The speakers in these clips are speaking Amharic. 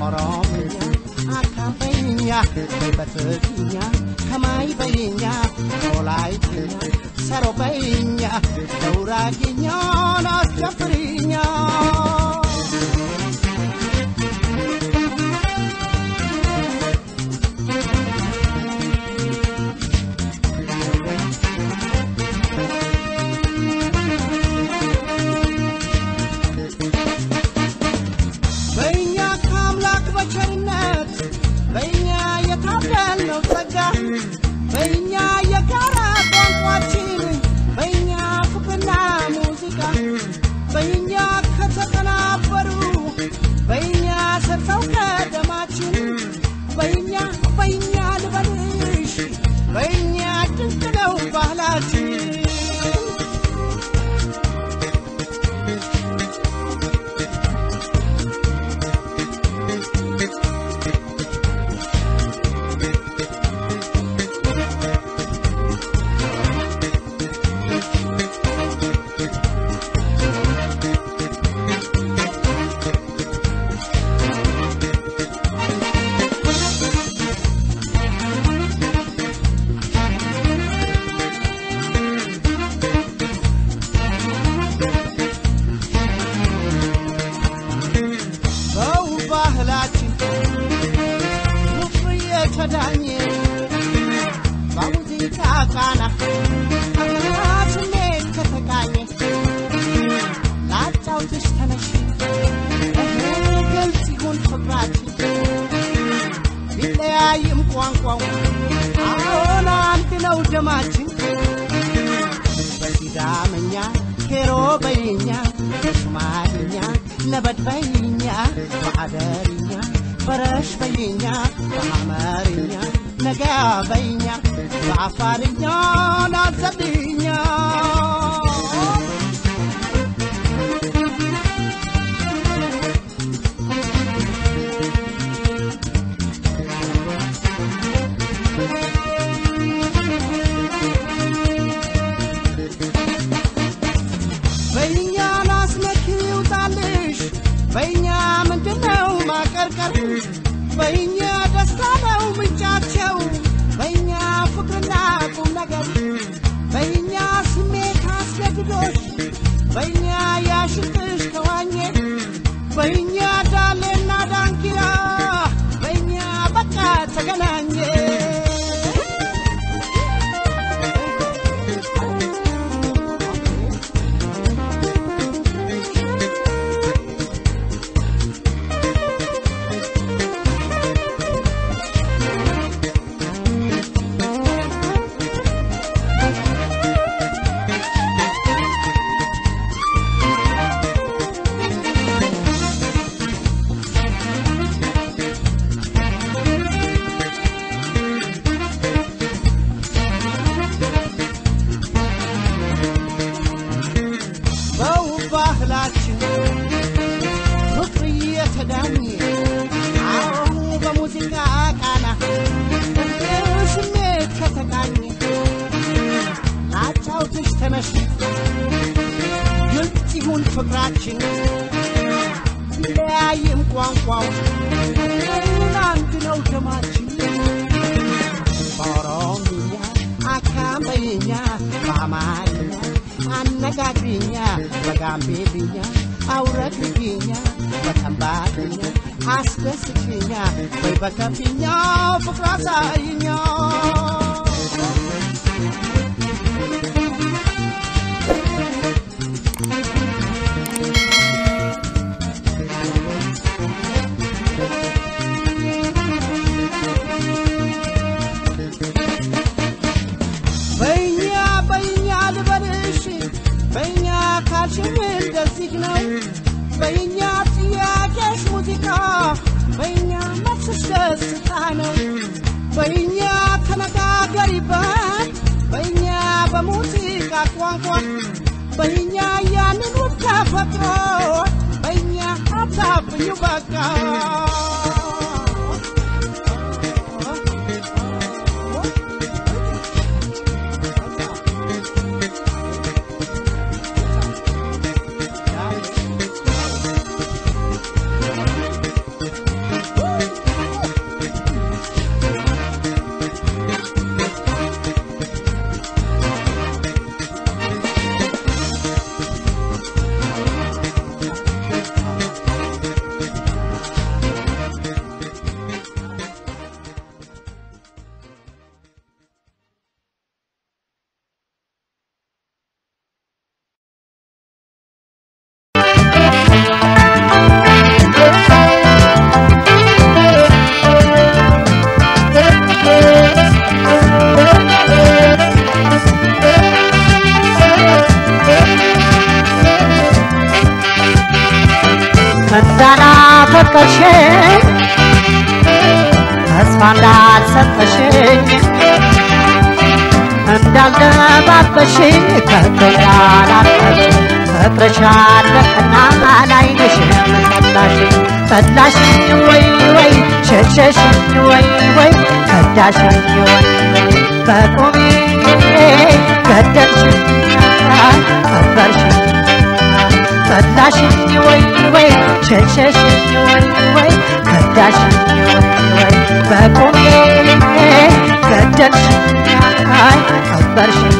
ኦሮምኛ አካምበኛ በትግኛ ከማይ በይኛ ኦላይትኛ ሰሮ በይኛ ደውራጌኛ ናስጨፍርኛ በእኛ ከአምላክ በቸርነት በእኛ የታደልነው ጸጋ በእኛ የጋራ ቋንቋችን በእኛ ፍቅርና ሙዚቃ በእኛ ከተቀናበሩ በእኛ ሰርተው ከደማችን በእኛ በእኛ ልበልሽ በእኛ ድንቅ ነው ባህላችን በውብ ባህላችን ፍቅር የተዳኘ በሙዚቃ ቃና ስሜት ከተቃኘ ላጫውትሽ ተነሽ ግልጽ ይሁን ፍቅራችን ቢለያይም ቋንቋው አሁን አንድ ነው ደማችን በሲዳምኛ ኬሮ በይኛ በሶማልኛ ነበድ በይኛ በአደርኛ በረሽ በይኛ በሐመርኛ ነገ በይኛ በአፋርኛ ናዘብኛ በእኛ ናስነክ ይውጣልሽ በእኛ ምንድነው ማቀርቀር በእኛ ደስታ ነው ምንጫቸው በእኛ ፍቅርና ቁም ነገር በእኛ ስሜት አስገድዶሽ በእኛ ያሽቅሽ ተዋኘ በእኛ ዳሌና ዳንኪራ በእኛ በቃ ተገናኘ በውብ ባህላችን ፍቅር እየተዳኘ አሁ በሙዚቃ ቃና ስሜት ከተቃኘ ላጫውትሽ ተነሽ ግልጽ ይሁን ፍቅራችን ቢለያይም ቋንቋው ግን አንድ ነው ደማችን በኦሮምኛ አካምበይኛ በአማርኛ አነጋግሪኛ በጋምቤልኛ አውረግርግኛ በከምባርኛ አስደስችኛ ወይ በከፊኛ ፍቅር አሳይኛ በእኛ በእኛ ልበልሽ በእኛ ካልሽም እንደዚህ ነው በእኛ ጥያቄሽ ሙዚቃ በእኛ መልስሽ ደስታ ነው በእኛ ተነጋገሪበት በእኛ በሙዚቃ ቋንቋ በእኛ ያንን ውብ ተፈጥሮ በእኛ አታፍኙ በቃ እንዳላፈቀርሽኝ ተስፋ እንዳልሰጠሽኝ እንዳልደባበሽኝ ከቶ እንዳላፈቅሽ ፍቅርሻለህና ላይንሽም ጠላሽኝ ጠላሽኝ ወይ ወይ ሸሸሽኝ ወይ ወይ ከዳሽኝ ወይ በቁሜ ገደልሽኝ ቀበርሽኝ ጠላሽኝ ወይ ወይ ሸሸሽኝ ወይ ወይ ከዳሽኝ ወይ ወይ በቁሜ ገደልሽኝ ቀበርሽኝ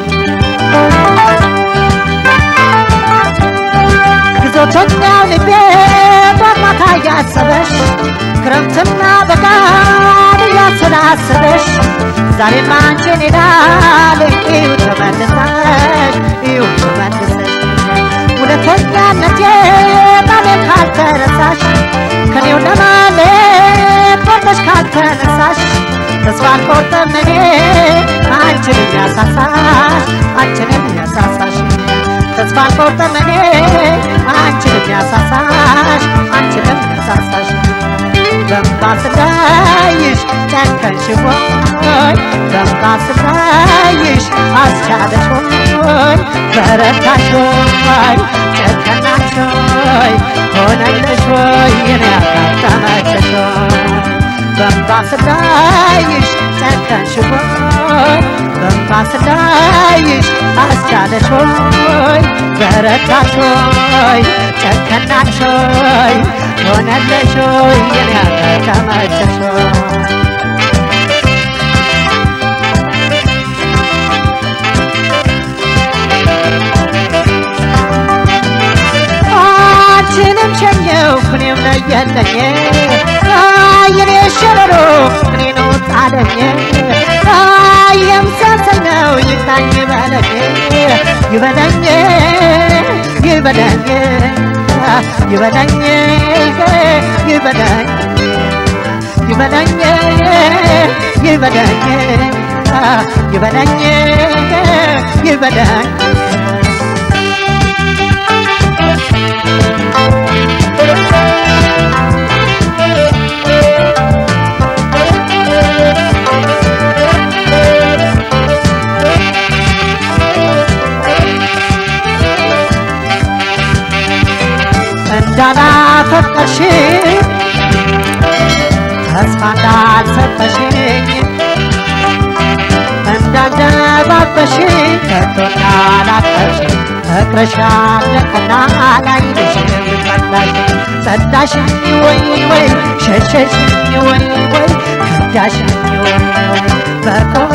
ግዞተኛው ልቤ በማታ እያሰበሽ ክረምትና በጋን እያሰላሰበሽ ዛሬም አንቺን ይላል እዩ ተመልሰሽ እዩ ተመልሰሽ ሁለተኛነቴ ባሌን ካልተረሳሽ ከኔው ለማለት ቆርጠሽ ካልተነሳሽ ተስፋ አልቆርጥም እኔ አንቺን የሚያሳሳሽ አንቺን የሚያሳሳሽ ተስፋ አልቆርጥም እኔ አንቺን የሚያሳሳሽ አንቺን የሚያሳሳሽ በእንባ ስላይሽ ጨከንሽ ወይ በእንባ ስላይሽ አስቻለሽ ወይ በረታሽ ወይ ጨከናሽ ወይ ሆነልሽ ወይ የኔ ያጋጠመችሽ ወይ በእንባ ስላይሽ ጨከንሽ ወይ በእንባ ስላይሽ አስቻለሽ ወይ በረታሽ ወይ ጨከናሽ ወይ ሆነልሽ ወይ የኔ ያጋጠመችሽ ወይ አንቺንም ሸኘው እኔም ለየለኝ የኔ ሸረሮ እኔ ነው ጣለኝ የምሰሰኝ ነው ይታኝ ይበለኝ ይበለኝ ይበለኝ ይበለኝ ይበለኝ ይበለኝ ይበለኝ ይበለኝ ይበለኝ እንዳላፈቀርሽ ተስፋ እንዳልሰጠሽኝ እንዳልደባበሽ ከቶ እንዳላፈቅሽ ፍቅርሻለህና ላይንሽም ጠላሽ ጠላሽኝ ወይ ወይ ሸሸሽኝ ወይ ወይ ከዳሽኝ ወይ ወይ በቁሜ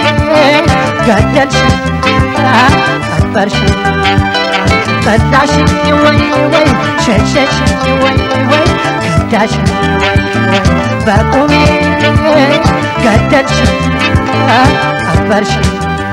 ገደልሽኝ ቀበርሽኝ ጠላሽኝ ወይ ወይ ሸሸሽኝ ወይ ወይ ከዳሽኝ ወይ ወይ በቁሜ ገደልሽኝ ቀበርሽኝ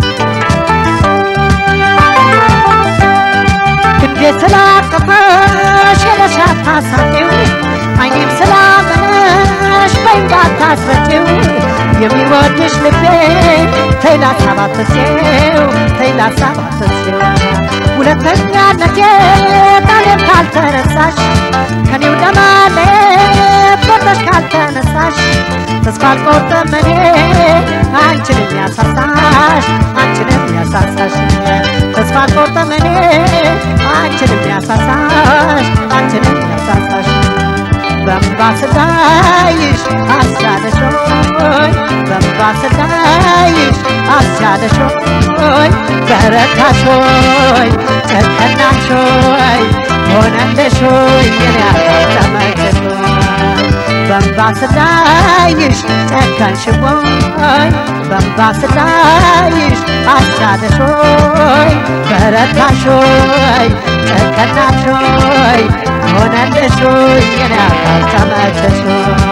ክንዴ ስላቀፈሽ የለሻት ታሳቂው አይኔም ስላመነሽ በእንባ ታስረጪው የሚወድሽ ልቤ ተይ ላሳባብሴው ተይ ላሳባብሴው ሁለተኛነቴ ቃሌም ካልተረሳሽ ከኔው ለማለት ቆርጠሽ ካልተነሳሽ ተስፋ አልቆርጥም እኔ አንቺን የሚያሳሳሽ አንቺን የሚያሳሳሽ ተስፋ አልቆርጥም እኔ አንቺን የሚያሳሳሽ አንቺን የሚያሳሳሽ በእንባ ስላይሽ አስቻለሽ ሆይ በእንባ ስላይሽ አስቻለሽ ሆይ በረታሽ ሆይ ጨከናሽ ሆይ ሆነልሽ ሆይ የኔ ያጋጠመችሽ ሆይ በእንባ ስላይሽ ጨከንሽ ሆይ በእንባ ስላይሽ አስቻለሽ ሆይ በረታሽ ሆይ ጨከናሽ ሆይ ሆነልሽ ሆይ የኔ ያጋጠመችሽ ሆይ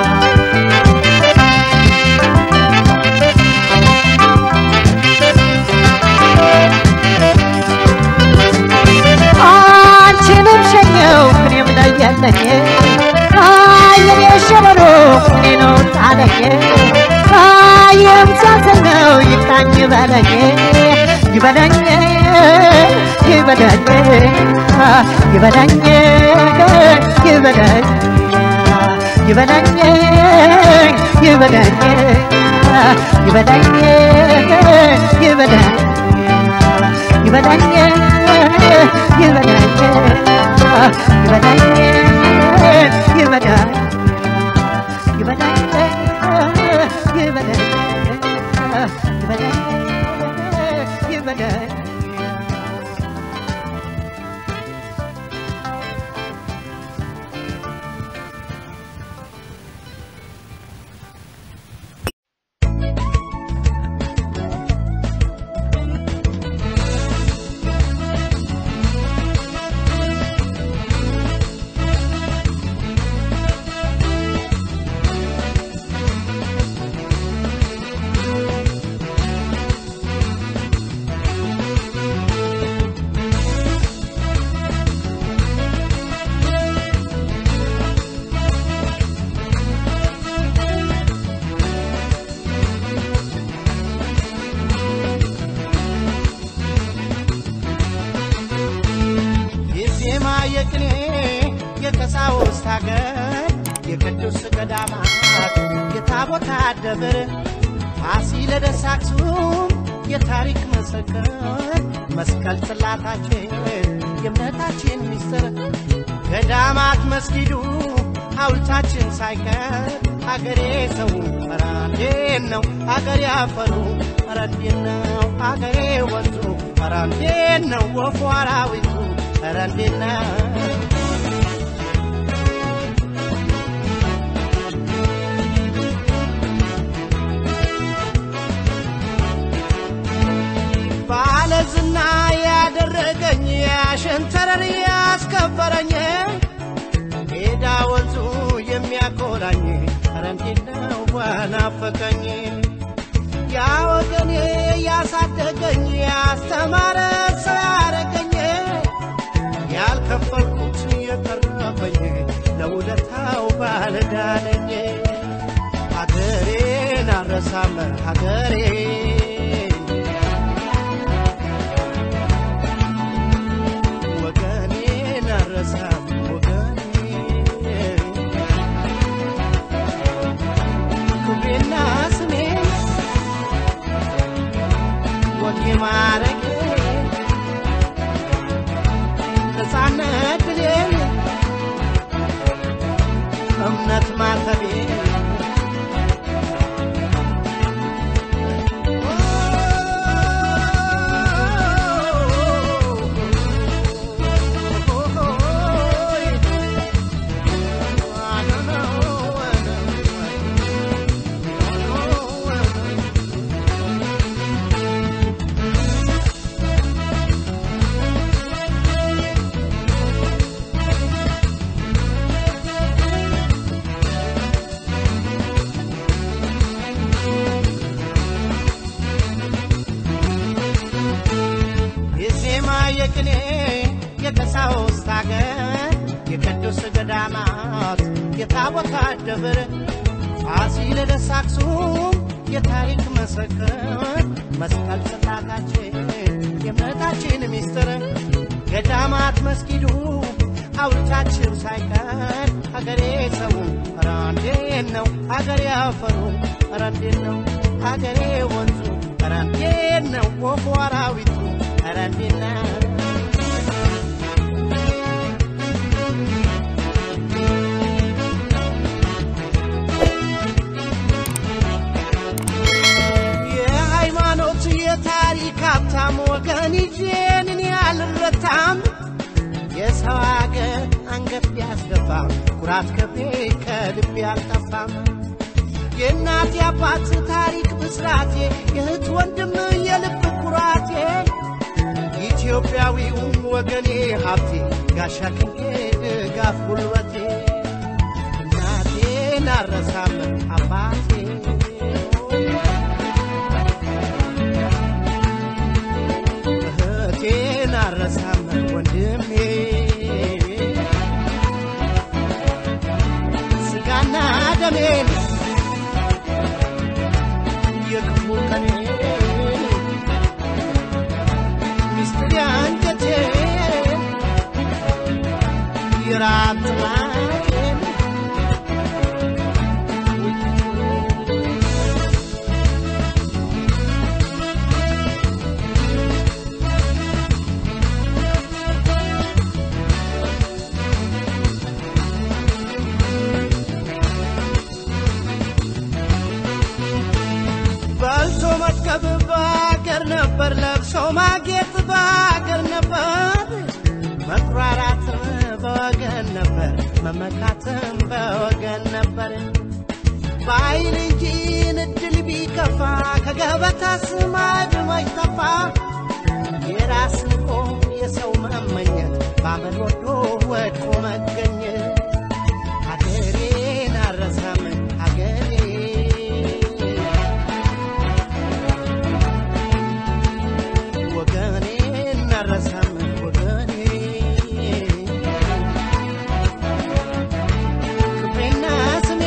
አንቺንም ሸኘው እኔም ለየለኝ የኔ ሸበሎ እኔ ነው ጣለኝ የምሳሰል ነው ይታኝ ይበለኝ ይበለኝ ይበለኝ ይበለኝ ይበለኝ ይበላኝ ይበላኝ ይበላኝ ይበላኝ ይበላኝ ይበላኝ ይበላኝ ይበላኝ ይበላኝ ይበላኝ ይበላኝ ይበላኝ የዜማ የቅኔ የቀሳውስት ሀገር የቅዱስ ገዳማት የታቦታ ደብር ፋሲለደስ አክሱም የታሪክ መሰከር መስቀል ጽላታችን የእምነታችን ሚስጥር ገዳማት መስጊዱ ሐውልታችን ሳይቀር አገሬ ሰው ኧረ እንዴት ነው አገሬ አፈሩ ኧረ እንዴት ነው አገሬ ወንዙ ኧረ እንዴት ነው ወፉ አራዊቱ ኧረ እንዴት ነው ባለዝና ያደረገኝ ያሸንተረር ያስከበረኝ ሜዳ ወንዙ የሚያኮራኝ ኧረ እንዴት ነው ዋናፈቀኝ ያ ወገኔ ያሳደገኝ ያስተማረ ሰው ያረገኝ ያልከፈልኩት የቀረበኝ ለውለታው ባልዳነኝ ሀገሬን አረሳም ሀገሬ ወገኔን አረሳም ወገኔ ክብሬና ስሜን ወጌ ማረጌ ነፃነት ድሌን እምነት ማተቤ የዜማ የቅኔ የቀሳውስት ሀገር የቅዱስ ገዳማት የታቦታ ደብር ፋሲለደስ አክሱም የታሪክ መሰክር መስቀል ጽላታችን የእምነታችን ሚስጥር ገዳማት መስጊዱ ሐውልታችን ሳይቀር ሀገሬ ሰው ኧረ እንዴት ነው ሀገሬ አፈሩ ኧረ እንዴት ነው ሀገሬ ወንዙ ኧረ እንዴት ነው ወፉ አራዊቱ ኧረ እንዴት ነው የሃይማኖት የታሪክ ሀብታም ወገን ይዤን እኔ አልረታም የሰው አገር አንገት ቢያስደፋም ኩራት ከቤ ከልቤ አልጠፋም የእናት የአባት ታሪክ ብስራቴ የእህት ወንድም የልብ ኩራቴ ኢትዮጵያዊው ወገኔ ሀብቴ ጋሻ ክንዴ ድጋፍ ጉልበቴ እናቴን አረሳም አባቴ እህቴን አረሳም ወንድሜ ስጋና ደሜን የክፉ ቀኔ ሚስጥር ያንጀቴ የራት ጥማቴን መመካትም በወገን ነበር በኃይል እንጂ እድል ቢከፋ ከገበታ ስማድ ማይጠፋ የራስ ንቆ የሰው መመኘት ባመል ወዶ ወድቆ መገኘት ሀገሬን አረሳም ሀገሬ ወገኔን አረሳም ወገኔ ክብሬና ስሜ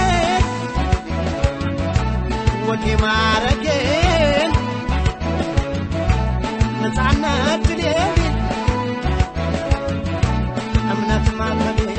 ወጌ ማረጌን ነፃነት ድሌን እምነት ማመኔ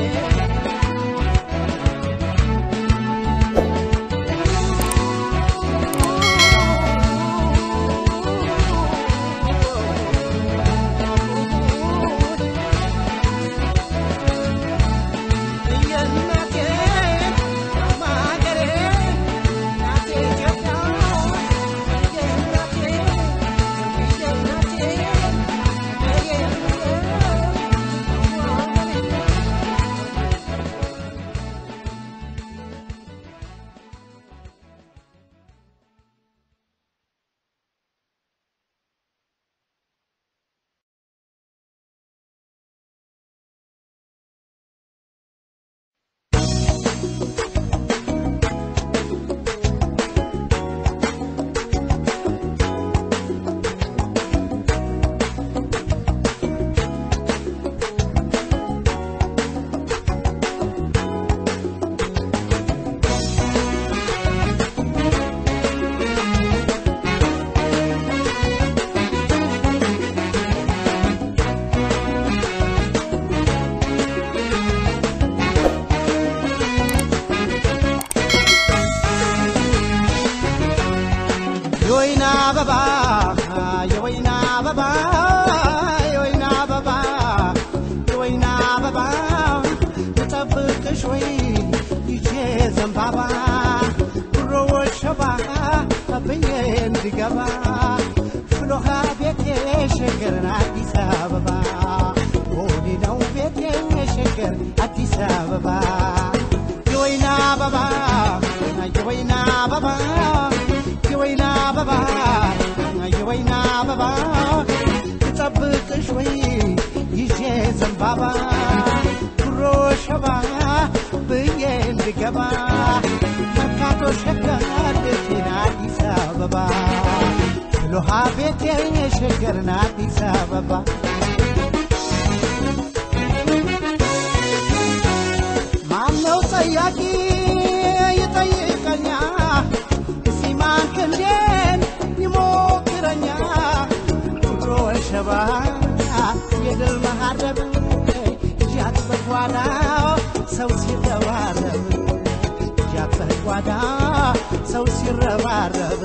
የወይና አበባ የወይና አበባ የወይና አበባ የወይና አበባ ልጠብቅሽ ወይ ይቼ ዘንባባ ድሮ ወሸባ ብዬ እንድገባ ፍሎሃ ቤቴ ሸገርን አዲስ አበባ ወዲ ነው ቤቴ ሸገር አዲስ አበባ የወይና አበባ የወይና አበባ የወይና አበባ የወይና አበባ ልጠብቅሽ ወይ ይዤ ዘንባባ ድሮ ሸባ ብዬ እንድገባ መርካቶ ሸገር ቤቴን አዲስ አበባ ፍሎሃ ቤቴ ሸገርን አዲስ አበባ ማነው ጠያቂ ይጠይቀኛ እስቲ ማን ክንዴን ይሞክረኛ ድሮ ሸባ የድል መሃረብ እጃት በጓዳ ሰው ሲረባረብ እጃት በጓዳ ሰው ሲረባረብ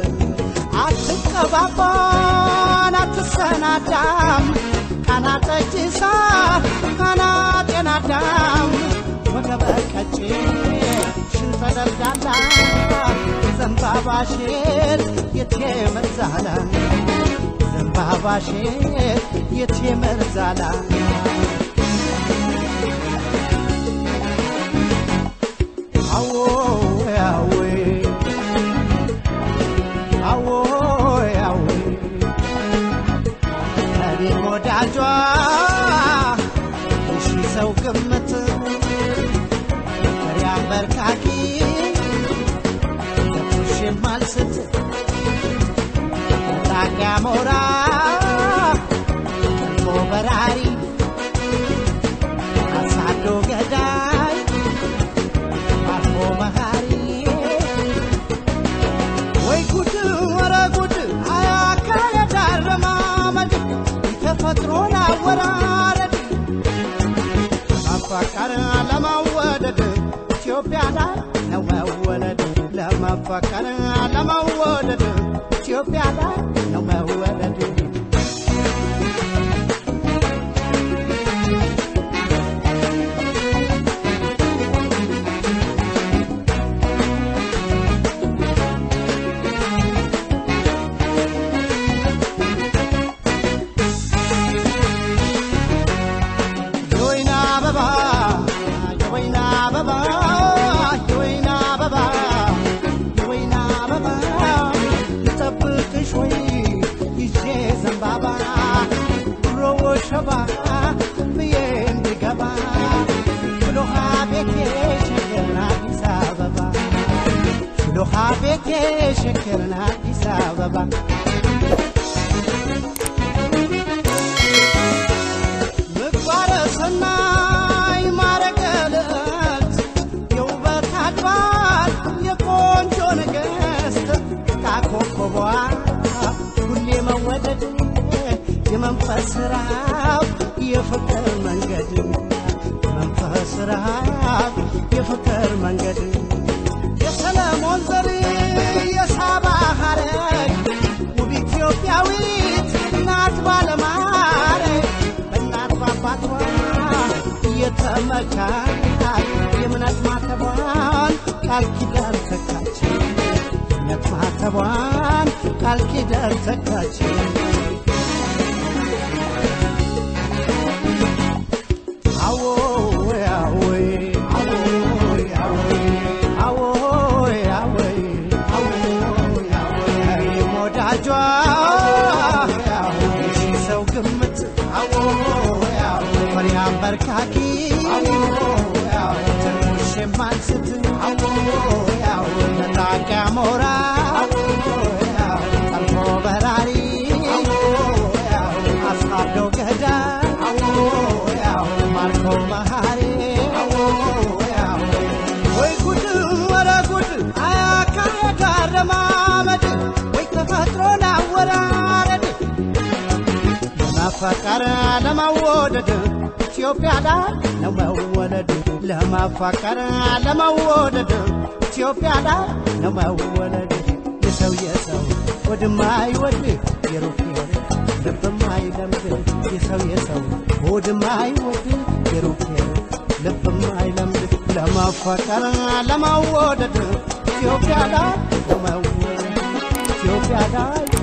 አትቀባባን አትሰናዳም ቃና ጠጅሳ ቃና ጤናዳም ወገበ ቀጭን ሽንጠ ደልዳላ ዘንባባ ሼር የቴ መርዛላ ዘንባባ ሼር የቴ መርዛላ አዎ ያዌ አዎ ያዌ እኔም ወዳጇ እሺ ሰው ግምት ፍሬ አንበርካኪ ተኩሽ ማልስት ጣቂያ ሞራ ቀልቦ በራሪ አሳዶ ገዳይ አርፎ መሃሪ ወይ ጉድ ወረ ጉድ አያካሄድ አረማመድ የተፈጥሮን አወራረድ ለማፋቀር ለመወደድ ኢትዮጵያ ላይ ነው መወለድ ለመፋቀር ለመወደድ ኢትዮጵያ ላይ ነው መወለድ የወይና አበባ የወይና ሸባ ብዬ እንድገባ ፍሎሃ ቤቴ ሸገርን አዲስ አበባ ፍሎሃ ቤቴ ሸገርን አዲስ አበባ ምግባረ ሰናይ ማረገ ልዕልት የውበት አድባር የቆንጆ ንግሥት ካኮከቧ ሁሌ መወደድ የመንፈስ ራብ የፍቅር መንገድ መንፈስ ራብ የፍቅር መንገድ የሰለሞን ዘር የሳባ ሐረግ ውብ ኢትዮጵያዊት እናት ባለማረግ በእናት ባባቷ እየተመካች የእምነት ማተቧን ቃል ኪዳን ተካች የእምነት ማተቧን ቃል ኪዳን ተካች አዎይ አዎይ አዎይ አዎይ አዎይ አዎይ አዎይ አዎይ ወዳጇ የሺ ሰው ግምት አዎይ አዎይ ፈሪሃን በርካኪ ትንሽ የማንስት አዎይ አዎይ መላቂያ ሞራ ጠልፎ በራሪ አሳዶ ገዳ ማርኮ መሃሪ ወይ ጉድ ወረ ጉድ አያካሄድ አረማመድ ወይ ተፈጥሮን አወራረድ ለመፈቀር ለመወደድ ኢትዮጵያ ላይ ነው መወለድ ለመፈቀር ለመወደድ ኢትዮጵያ ላይ ነው መወለድ የሰው የሰው ወድማይወድ የሩቅ የሩቅ ልብማይለምድ የሰው የሰው ወድማይወድ የሩቅ የሩቅ ልብማይለምድ ለመፈቀር ለመወደድ ኢትዮጵያ ላይ ነው መወለድ ኢትዮጵያ ላይ